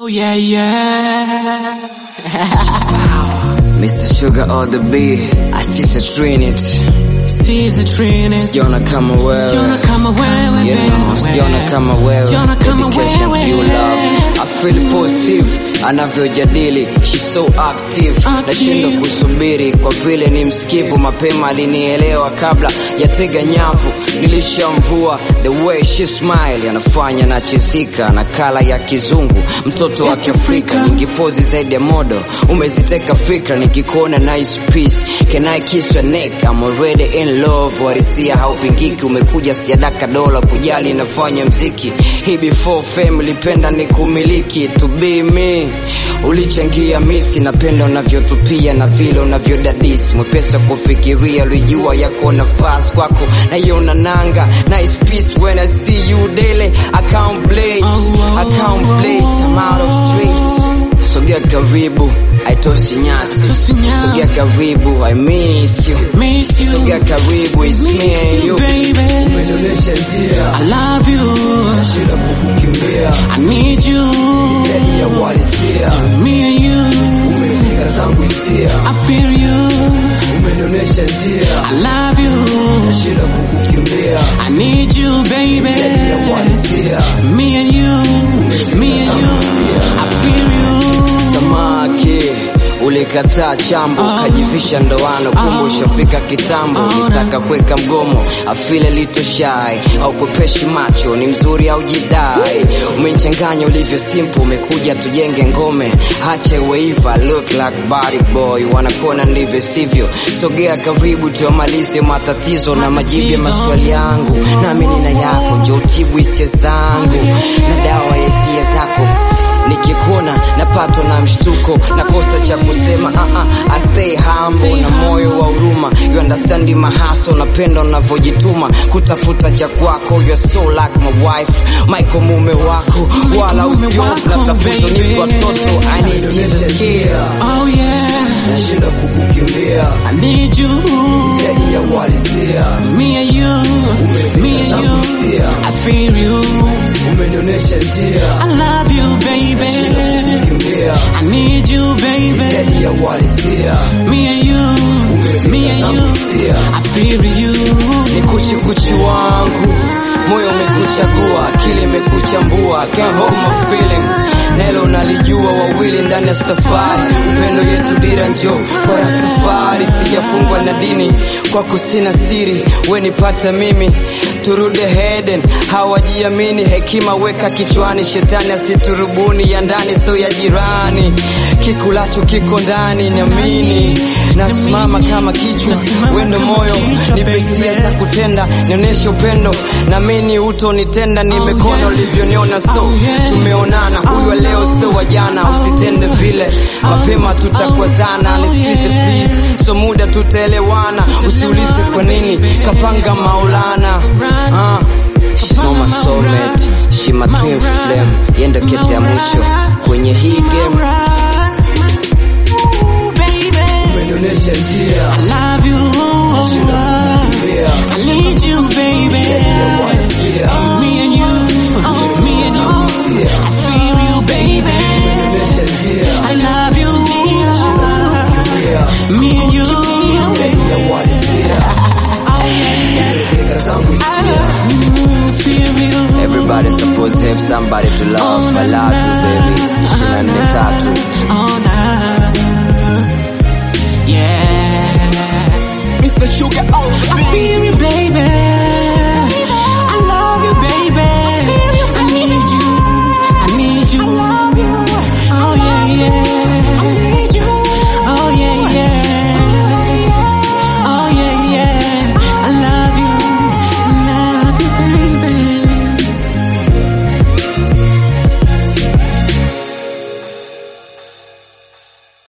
Oh yeah, yeah. Mr. Sugar on the beat, asisa Trinity. Siza Trinity. Sijaona kama wewe. Sijaona kama wewe, You know, baby. sijaona kama wewe. Sijaona kama Dedication to you wewe. love. I feel positive anavyojadili she's so active Active. nashindwa kusubiri kwa vile ni msikivu mapema alinielewa kabla ya tega nyavu nilishamvua the way she smile anafanya nachizika na kala ya kizungu mtoto wa kiafrika nyingi pozi zaidi ya modo umeziteka fikra nikikuona nice piece can I kiss your neck I'm already in love warisia haupingiki umekuja sijadaka dola kujali nafanya mziki hii before fame lipenda ni kumiliki to be me ulichangia misi napenda unavyotupia na vile unavyodadisi mwepesa kufikiria ulijua yako nafasi kwako naiona nanga nice peace when I see you daily I can't blaze I can't blaze I'm out of stress sogea karibu haitoshi nyasi Haitoshi nyasi. sogea karibu I miss you Miss you. sogea karibu it's me Miss and you, you baby. Umenionyesha njia I love you. shida kukukimbia I need you. zaidi ya uhalisia Me and you. umefika zangu hisia I feel you. umenionyesha njia I love you. shida kukukimbia I need you, baby. zaidi ya uhalisia Me and you. Me and you. I feel you. samaki ulikataa chambo ukajivisha ndoano kumbe ushafika kitambo ulitaka kuweka mgomo afile litoshai au kupeshi macho ni mzuri au jidai umechanganya ulivyo simple umekuja tujenge ngome hacha weiva look like body boy wanakona ndivyo sivyo sogea karibu tuamalize matatizo na majibu ya maswali yangu nami nina yako njo utibu hisia zangu na dawa ya hisia zako nikikuona napatwa na mshtuko nakosa cha kusema uh -uh, I stay humble na moyo wa huruma you understand my hustle napenda unavyojituma kutafuta cha kwako you're so like my wife Michael mume wako wala mume usiofu wako, natafuta baby. nipo watoto I need Jesus care Oh yeah. nashinda kukukimbia I need you. zaidi ya uhalisia Me and you. Me and you. I feel you. umenionyesha njia I love you, baby. kukimbia I need you, baby. zaidi ya uhalisia Me and you. Me and you. I feel you. ni kuchikuchi wangu moyo umekuchagua akili imekuchambua can't hold my feeling nelo nalijua wawili ndani ya safari upendo yetu dira njo kwa safari sijafungwa na dini kwako sina siri we nipata mimi turudi heden hawajiamini hekima weka kichwani shetani asiturubuni ya ndani so ya jirani kikulacho kiko ndani niamini nasimama kama kichwa wendo moyo nipesia za kutenda nionyeshe upendo namini utonitenda nimekono ulivyoniona so tumeonana huyu wa leo sio wa jana usitende vile mapema tutakwazana nisikize please so muda tutaelewana usiulize kwa nini kapanga maulana ah. She's not my soulmate, she my twin flame yendo kete ya mwisho kwenye hii game Ooh, baby. umenionyesha njia I love you. I need you, baby. Me and you. Oh, me and you. I feel you, baby. I love you. Me and you. Oh, yeah. I feel you. Everybody's supposed to have somebody to love. I love you, baby. Ishirini na nne tatu. Oh, nah. Yeah. Mr. Sugar on the I beat. feel you, baby.